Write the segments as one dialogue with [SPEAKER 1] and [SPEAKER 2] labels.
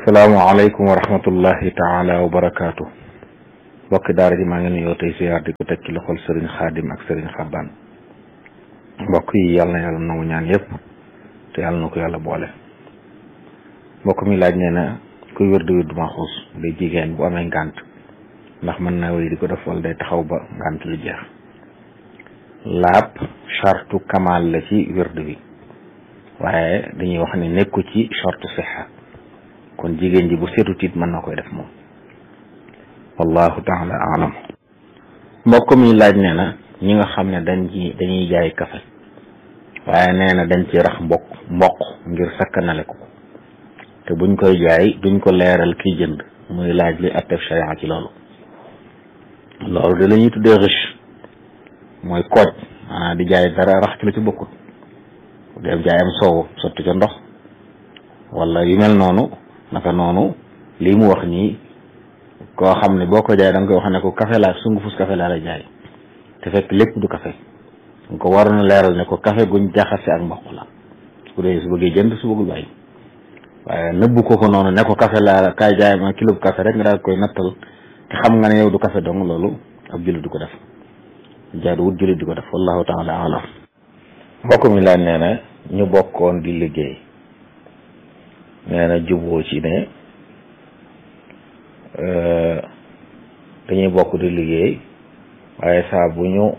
[SPEAKER 1] salaamaaleykum wa rahmatullahi taala wa barakaatu mbokki daara ji maa ngi nuyoo tey siyaar di ko teg ci loxol sëriñ xaadim ak sëriñ xabbaan mbokk yi yàlla na yàlla nangu ñaan yëpp te yàlla na ko yàlla boole mbokk mi laaj nee na kuy wér di wér du maxuus day jigéen bu amee ngànt ndax mën naa wéy di ko def wala day taxaw ba ngànt lu jeex laab chartu kamal la ci wérdu bi waaye dañuy wax ne nekku ci chartu sixa kon jigéen ji bu seetu tiit mën na koy def moom wallahu taala alam mbokk mi laaj nee na ñi nga xam ne dañ ci dañuy jaay kafe waaye nee na dañ ci rax mbokk mboq ngir sakkanale ko te buñ koy jaay duñ ko leeral kiy jënd muy laaj li attef sharia ci loolu loolu de la ñuy tuddee riche mooy kooj maanaam di jaay dara rax ci la ci bokkut def jaayam soow sotti ca ndox wala yu mel noonu naka noonu lii mu wax nii koo xam ne boo ko jaay da nga koy wax ne ko café laa sungufus café laa la jaay te fekk lépp du café nga ko waroon a leeral ne ko café guñ jaxase ak mboq la su ko dee su bëggee jënd su bëggul bàyyi waaye nëbbu ko ko noonu ne ko café laa kaay jaay ma kilo bu café rek nga daal koy nattal te xam nga ne yow du café dong loolu ab jullit du ko def jaadu wut jullit di ko def wallahu taala alam mbokk mi laaj nee na ñu bokkoon di liggéey nee na juboo ci ne dañuy bokk di liggéey waaye saa bu ñu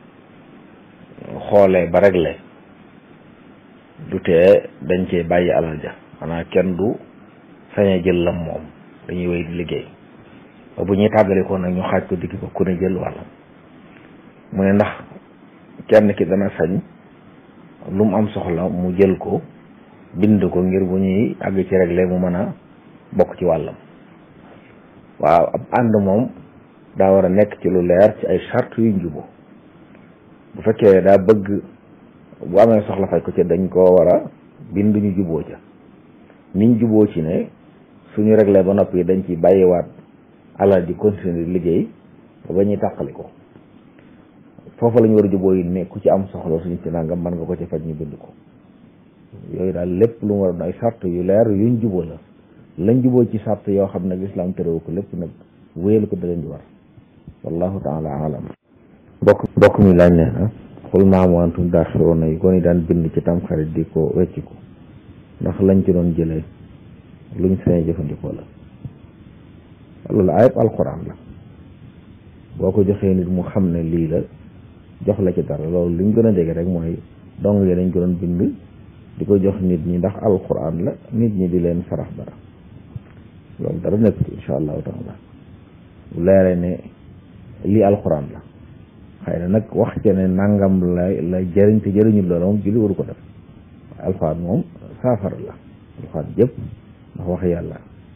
[SPEAKER 1] xoolee ba réglé du tee dañ cee bàyyi alal ja xanaa kenn du sañ a jël lam moom dañuy wéy di liggéey ba bu ñuy tàggalikoo nag ñu xaaj ko digg ko ku ne jël wàllam mu ne ndax kenn ki dana sañ lu mu am soxla mu jël ko bind ko ngir bu ñuy àgg ci réglé mu mën a bokk ci wàllam waaw ab ànd moom daa war a nekk ci lu leer ci ay charte yu njubo bu fekkee daa bëgg bu amee soxla faj ko ci dañ koo war a bind ñu juboo ca niñ juboo ci ne suñu réglé ba noppi dañ ci bàyyiwaat alal ji continuer di liggéey ba ba ñuy tàqali ko foofu la ñu war a juboo yi ne ku ci am soxla suñu ci nangam mën nga ko ci faj ñu bind ko yooyu daal lépp lu mu war a doon ay sart yu leer yuñ juboo la lañ juboo ci sart yoo xam ne lislaam terewu ko lépp nag wéyal ko da leen di war wallahu taala alam bokk bokk mi laaj ne na xul maamu antum daaxiroona yi kon yi daan bind ci tamxarit di ko wecciku ndax lañ ci doon jëlee luñ sañ jëfandikoo la loolu ayib alquran la boo ko joxee nit mu xam ne lii la jox la ci dara loolu li ñu gën a dégg rek mooy dong yi dañ ko doon bind di ko jox nit ñi ndax alquran la nit ñi di leen sarax dara loolu dara nekk ci insha allahu taala bu leeree ne lii alquran la xëy na nag wax ci ne nangam la la jëriñ te jëriñul loolu moom julli waru ko def waaye alquran moom saafara la alquran jëpp ndax wax yàlla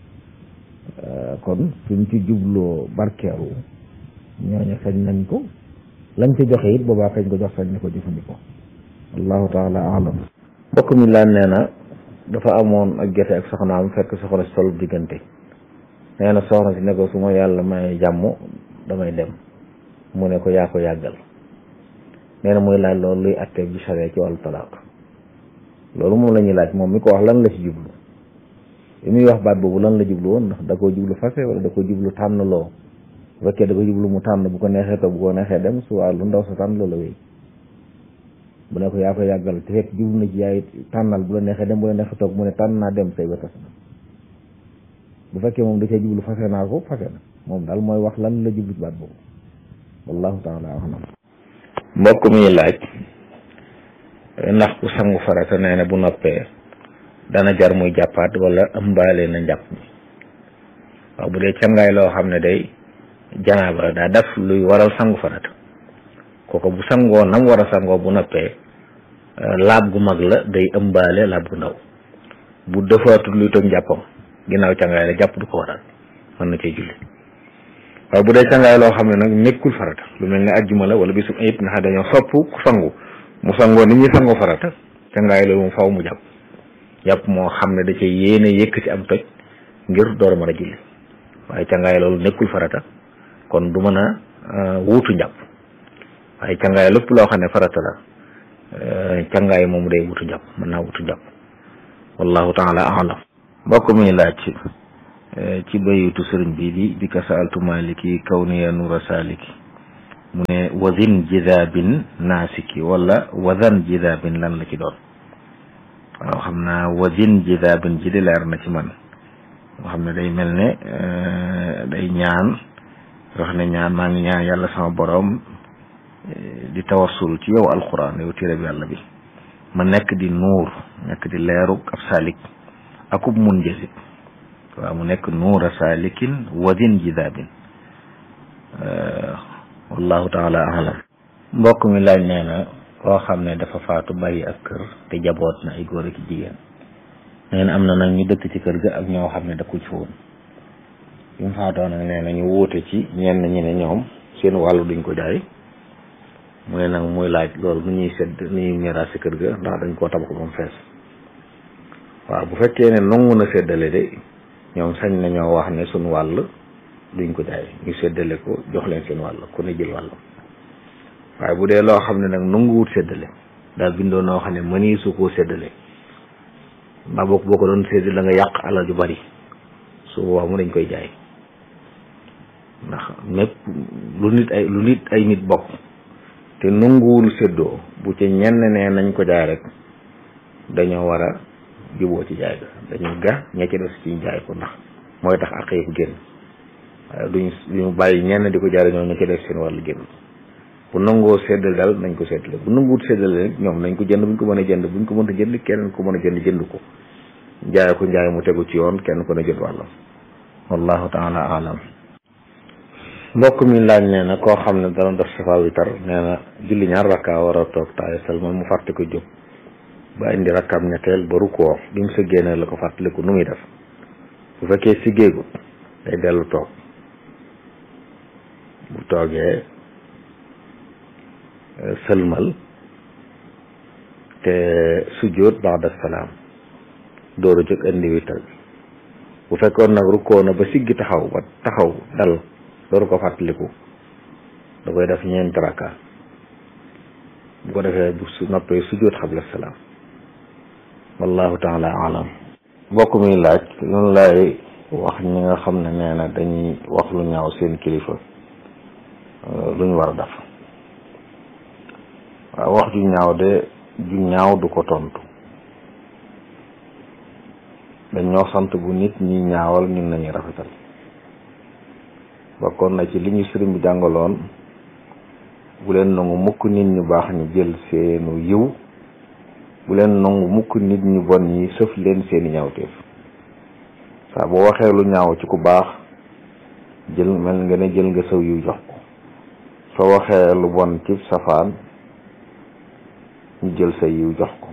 [SPEAKER 1] kon suñ ci jubloo barkeeru ñooñu sañ nañ ko lañ ci joxe it boobaa kañ ko jox sañ na ko jëfandikoo allahu taala alam mbokk mi laan nee na dafa amoon ak jote ak soxnaam fekk soxna si tollu diggante nee na soxna si ne ko su ma yàlla may jàmm damay dem mu ne ko yaa ko yàggal nee na muy laaj loolu luy attee bi saree ci wàllu talaaq loolu moom la ñuy laaj moom mi ko wax lan la ci jublu li muy wax baat boobu lan la jublu woon ndax da koo jublu fase wala da koo jublu tànn loo bu fekkee da ko jublu mu tànn bu ko neexee toog bu ko neexee dem su waa lu ndaw sa tànn loola wéy bu ne ko yaa ko yàggal te fekk jublu na ci yaay tànnal bu la neexee dem bu la neexee toog mu ne tànn naa dem say ba tas na bu fekkee moom da cee jublu fase naa ko fase na moom daal mooy wax lan la jublu ci baat boobu wallahu taala alam mbokk mi laaj ndax ku sangu farata nee na bu noppee dana jar muy jàppaat wala ëmbaale na njàpp mi waaw bu dee cangaay loo xam ne day janaaba daa def luy waral sangu farata kooku bu sangoo nam war a sangoo bu noppee laab gu mag la day ëmbaale laab gu ndaw bu defaatul luy toj njàppam ginnaaw cangaay la jàpp du ko waral mën na cee julli waaye bu dee cangaay loo xam ne nag nekkul farata lu mel ne ajjuma la wala bisu it nga xam dañoo sopp ku sangu mu sangoo ni ñuy sangoo farata cangaay loolu mu faw mu jàpp jàpp moo xam ne da cee yéene yëkk ci am toj ngir door a mën a julli waaye cangaay loolu nekkul farata kon du mën a wuutu njàpp waaye cangaay lépp loo xam ne farata la cangaay moom day wutu njàpp mën naa wutu njàpp wallahu taala alam mbokk mi laaj ci ci bayitu sëriñ bi di bi ka saaltu maliki kawniya nura saliki mu ne wazin jidabin naasiki wala wazan jidabin lan la ci doon waaw xam naa wazin jidabin ji di leer na ci man nga xam ne day mel ne day ñaan wax ne ñaan maa ngi ñaan yàlla sama borom di tawassul ci yow alquran yow téere bi yàlla bi ma nekk di nuur nekk di leeru ab salik akub mun jësit waaw mu nekk nuura salikin wadin jidaabin wallahu taala alam mbokk mi laaj nee na koo xam ne dafa faatu bàyyi ak kër te jaboot na ay góor ak jigéen nee na am na nag ñu dëkk ci kër ga ak ñoo xam ne dëkku ci woon bi mu faatoo nag nee na ñu wuute ci ñenn ñi ne ñoom seen wàllu duñ ko jaay mu ne nag muy laaj loolu nu ñuy sedd nu ñuy miraas ci kër ga ndax dañ koo tabax ba mu fees waaw bu fekkee ne nangu na séddale de ñoom sañ nañoo wax ne suñ wàll duñ ko jaay ñu séddale ko jox leen seen wàll ku ne jël wàll waaye bu dee loo xam ne nag nanguwut séddale daal bindoo noo xam ne mënii su koo séddale mbaa boo boo ko doon séddale la nga yàq alal ju bari su boobaa mu dañ koy jaay ndax mépp lu nit ay lu nit ay nit bokk te nanguwul séddoo bu ca ñenn ne nañ ko jaay rek dañoo war a juboo ci jaay ga dañuy ga ña ci des ci jaay ko ndax mooy tax ak yëpp génn waaye duñ duñu bàyyi ñenn di ko jaay ñoom ña ci des seen wàllu génn bu nangoo séddale daal nañ ko séddale bu nanguwut séddale rek ñoom nañ ko jënd buñ ko mën a jënd buñ ko mënta jënd kenn ko mën a jënd jënd ko jaay ko njaay mu tegu ci yoon kenn ko ne jot wàllam wallahu taala alam mbokk mi laaj nee na koo xam ne dana def safa witar nee na julli ñaar rakka war a toog taaya salmal mu fàtte ko jóg ba indi rakkam ñetteel ba rukkoo bi mu sëggee ne la ko fàttaliku nu muy def bu fekkee siggeegu day dellu toog bu toogee sëlmal te sujjóot ba'da salaam door a jóg indi witar bi bu fekkoon nag rukkoo na ba siggi taxaw ba taxaw dal dooru ko fàttaliku da koy def ñeenti rakka bu ko defee bu su noppee sujjóot xabla salaam wallahu taala alam mbokk mi laaj loolu laay wax ñi nga xam ne nee na dañuy wax lu ñaaw seen kilifa lu ñu war a def waaw wax ju ñaaw de ju ñaaw du ko tontu dañ ñoo sant bu nit ñi ñaawal ñun nañu rafetal bokkoon na ci li ñu sëriñ bi jàngaloon bu leen nangu mukk nit ñu baax ñu jël seenu yiw bu leen nangu mukk nit ñu bon ñi sëf leen seeni ñaawteef saa boo waxee lu ñaaw ci ku baax jël mel nga ne jël nga saw yiw jox ko soo waxee lu bon ci safaan ñu jël sa yiw jox ko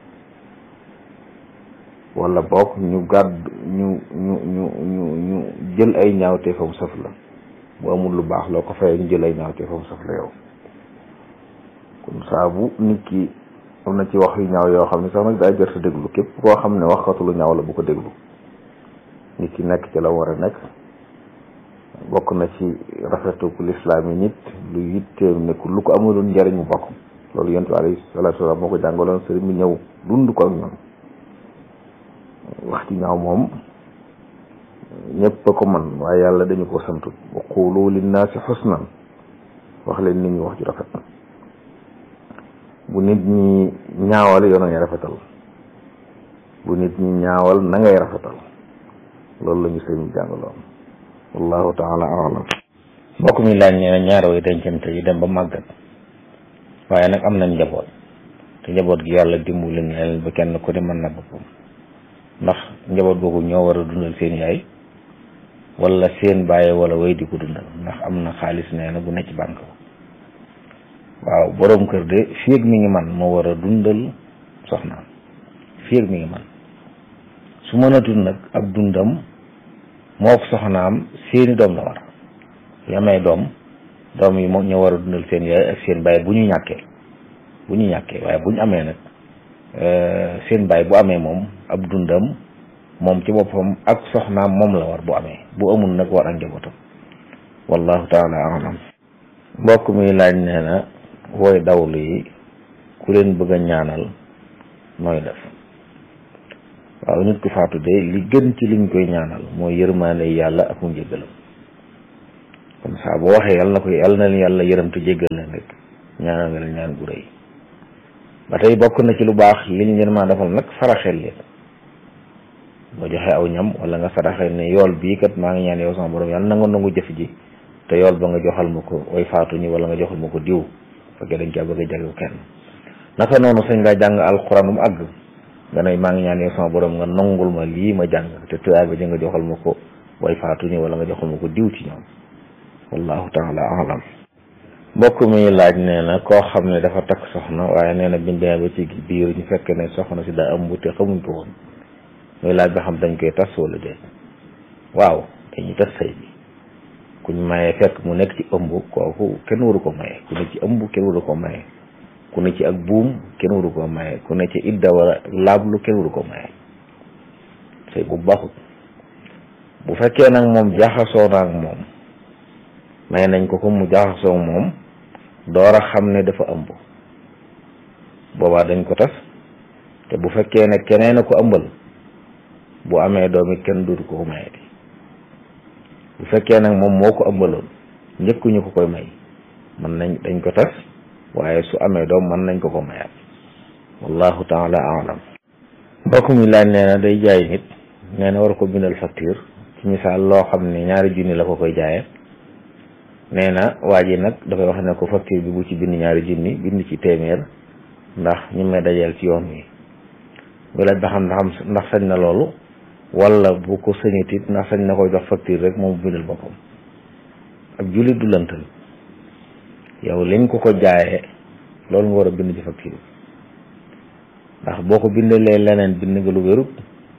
[SPEAKER 1] wala boog ñu gàdd ñu ñu ñu ñu ñu jël ay ñaawteefam sëf la bu amul lu baax loo ko fayee ñu jël ay ñaawteefam sëf la yow kon saa bu nit ki am na ci wax yu ñaaw yoo xam ne sax nag daa jër sa déglu képp koo xam ne waxatu lu ñaaw la bu ko déglu nit ki nekk ci la war a nekk bokk na ci rafetu lislaam yi nit lu yitteem nekk lu ko amuloon njariñ mu bokk loolu yonent bi alayhi salaatu wa salaam moo ko jàngaloon sëriñ bi ñëw dund ko ak ñoom wax ci ñaaw moom ñëpp a ko man waaye yàlla dañu ko santut wa qulu linnaasi xusnan wax leen nit ñi wax ju rafet bu nit ñi ñaawal yow na ngay rafetal bu nit ñi ñaawal na ngay rafetal loolu la ñu sëriñ bi jàngaloon wallahu taala alam mbokk mi laaj nee na ñaari way dencante yi dem ba màggat waaye nag am nañ njaboot te njaboot gi yàlla dimbali na leen ba kenn ku ne mën na boppam ndax njaboot googu ñoo war a dundal seen yaay wala seen bàyyi wala way di ko dundal ndax am na xaalis nee na bu ne ci banque waaw boroom kër de fii ak mi ngi man moo war a dundal soxnaam fii ak mi ngi man su mënatul nag ab dundam moo ko soxnaam seeni doom la war su amee doom doom yi moom ñoo war a dundal seen yaay ak seen bàyyi bu ñu ñàkkee bu ñu ñàkkee waaye bu ñu amee nag seen baay bu amee moom ab dundam moom ci boppam ak soxnaam moom la war bu amee bu amul nag war ak njabootam wallahu taala alam mbokk mi laaj nee na wooy dawlu yi ku leen bëgg a ñaanal nooy def waaw nit ku faatu de li gën ci liñ koy ñaanal mooy yërmaane yàlla ak mu njéggalam comme ça boo waxee yàlla na ko yàlla na leen yàlla yërëm te jéggal leen rek ñaanal nga leen ñaan gu rëy ba tey bokk na ci lu baax li ñu leen maa defal nag saraxel leen nga joxe aw ñam wala nga saraxel ne yool bii kat maa ngi ñaan yow sama borom yàlla na nga nangu jëf ji te yool ba nga joxal ma ko way faatu ñi wala nga joxal ma ko diw fekkee dañ caa bëgg a jagleel kenn naka noonu sañ ngaa jàng alxuraan mu àgg nga ne maa ngi ñaan yow sama borom nga nangul ma lii ma jàng te tuyaay ba ji nga joxal ma ko way faatu ñi wala nga joxal ma ko diw ci ñoom wallahu taala alam mbokk mi laaj nee na koo xam ne dafa takk soxna waaye nee na bindee ba ci biir ñu fekk ne soxna si daa ëmb te xamuñ ko woon muy laaj ba xam dañ koy tas wala déet waaw dañuy tas sëy bi kuñ mayee fekk mu nekk ci ëmb kooku kenn waru ko maye ku ne ci ëmb kenn waru ko maye ku ne ci ak buum kenn waru ko maye ku ne ci idda wala laablu kenn waru ko maye sëy bu baaxut bu fekkee nag moom jaxasoo na ak moom may nañ ko ko mu jaxasoo moom door a xam ne dafa ëmb boobaa dañ ko tas te bu fekkee ne keneen a ko ëmbal bu amee doom it kenn dootu ko ko mayeti bu fekkee nag moom moo ko ëmbaloon njëkkuñu ko koy may mën nañ dañ ko tas waaye su amee doom mën nañ ko ko mayaat wallahu taala alam mbokk mi laaj nee na day jaay nit nee na war ko bindal facture ci misaal loo xam ne ñaari junni la ko koy jaayee nee na waa ji nag dafay wax ne ko facture bi bu ci bind ñaari junni bind ci téeméer ndax ñu may dajeel ci yoon wi muy laaj ba xam ndax ndax sañ na loolu wala bu ko sañut it ndax sañ na koy jox facture rek moom bindal boppam ak jullit du lëntal yow liñ ko ko jaayee loolu nga war a bind ci facture bi ndax boo ko bindalee leneen bind nga lu wérut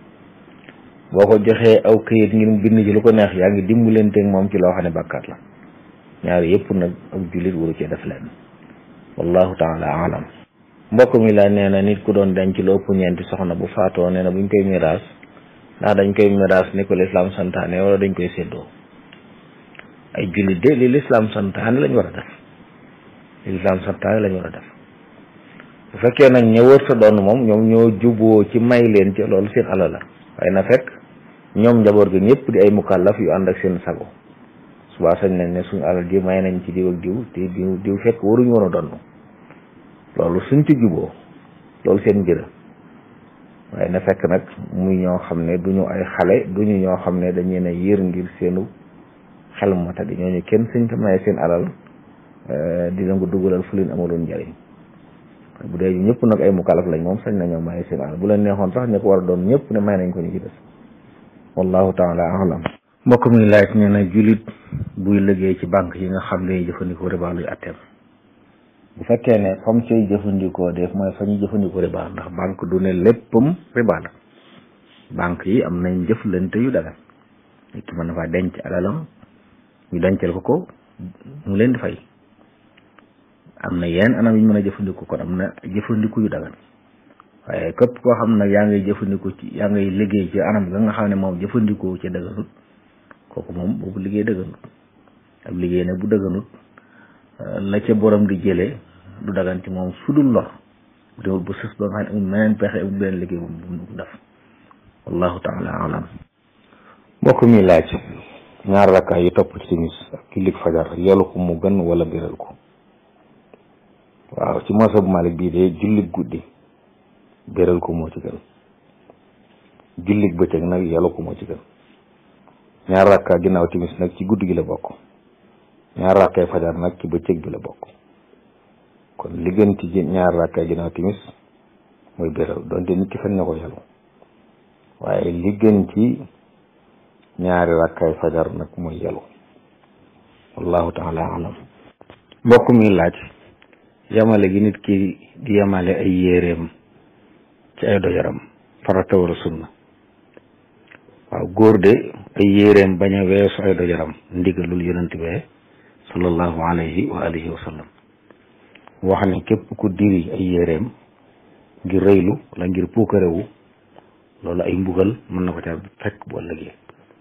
[SPEAKER 1] boo ko joxee aw këyit ngir mu bind ci lu ko neex yaa ngi dimbalanteeg moom ci loo xam ne bàkkaat la ñaari yëpp nag ak jullit waru cee def leen wallahu taala alam mbokk mi la nee na nit ku doon denc lu ëpp ñeenti soxna bu faatoo nee na buñ koy miraas ndax dañ koy miraas ni ko lislaam santaane wala dañ koy séddoo ay jullit de li lislaam santaane lañ war a def li lislaam santaane lañ war a def bu fekkee nag ña wër sa doon moom ñoom ñoo juboo ci may leen ci loolu seen alal la waaye na fekk ñoom njaboot gi ñëpp di ay mukallaf yu ànd ak seen sago subaa sañ nañ ne suñu alal ji may nañ ci diw ak diw te diw diw fekk waruñu woon a donn loolu suñ ci juboo loolu seen mbir waaye na fekk nag muy ñoo xam ne duñu ay xale duñu ñoo xam ne dañu ne yër ngir seenu xel mata di ñooñu kenn suñ ko maye seen alal dina ko dugalal fu leen amaloon njëriñ bu dee ñëpp nag ay mukallaf lañ moom sañ nañoo maye seen alal bu leen neexoon sax ñu ko war a doon ñëpp ne may nañ ko ñu ci des wallahu taala alam mbokk mi laaj nee na jullit buy liggéey ci banque yi nga xam ne jëfandikoo riba luy atteem bu fekkee ne fam cay jëfandikoo def mooy fa ñuy jëfandikoo riba ndax banque du ne léppam riba la banque yi am nañ jëflante yu dagan nit ki mën na faa denc alalam ñu dencal ko ko mu leen di fay am na yenn anam yu ñu mën a jëfandikoo kon am na jëfandiku yu dagan waaye képp koo xam nag yaa ngay jëfandikoo ci yaa ngay liggéey ci anam ga nga xam ne moom jëfandikoo ci daganut kooku moom boobu liggéey dëgganut ab liggéey nag bu dëgganut la ca borom di jëlee du dagan ci moom su dul lor bu demul bu sës ba nga xam ne amul meneen pexe amul beneen liggéey bu mu def wallahu taala alam mbokk mi laaj ñaar rakkaay yi topp ci timis ak jullit fajar yolu ko mu gën wala biral ko waaw ci moosa bu Malik bii de jullit guddi biral ko moo ci gën jullit bëccëg nag yolu ko moo ci gën ñaar rakka ginnaaw timis nag ci guddi gi la bokk ñaar rakkay fajar nag ci bëccëg bi la bokk kon li gën ci ñaar rakkay ginnaaw timis mooy béral donte nit ki fen na ko yàlla waaye li gën ci ñaari rakkay fajar nag mooy yàlla wallahu taala alam mbokk mi laaj yamale gi nit ki di yamale ay yéreem ci ay dojaram farata wala sunna waaw góor de ay yéreem bañ a weesu ay dojaram ndigalul yonent bee sallallahu alayhi wa alihi wa sallam wax ne képp ku diri ay yéreem ngir rëylu wala ngir puukarewu loolu ay mbugal mën na ko ca fekk bu ëllëgee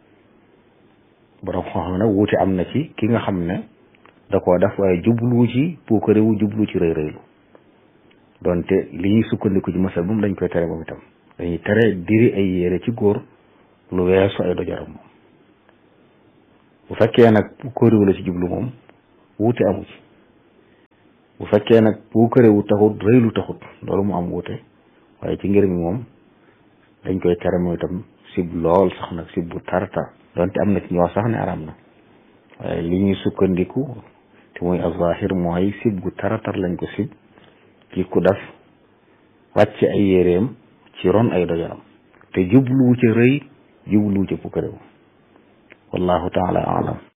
[SPEAKER 1] borom xam nag wuute am na ci ki nga xam ne da koo def waaye jublu ci puukarewu jublu ci rëy rëylu donte li ñuy sukkandiku ci masal moom dañ koy tere moom itam
[SPEAKER 2] dañuy tere diri ay yére ci góor lu weesu ay dojaram moom bu fekkee nag bu kóoriwu la ci jublu moom wuute amu ci bu fekkee nag bu kërewu taxut rëy lu taxut loolu mu am wuute waaye ci ngir mi moom dañ koy tere mooy itam sib lool sax nag sib bu tartar donte am na ci ñoo sax ne aram na waaye li ñuy sukkandiku te muy azahir mooy sib gu taratar lañ ko sib ci ku def wàcc ay yéreem ci ron ay dojaram te jubluwu ca rëy jubluwu ca pukkarewu wallahu taala alam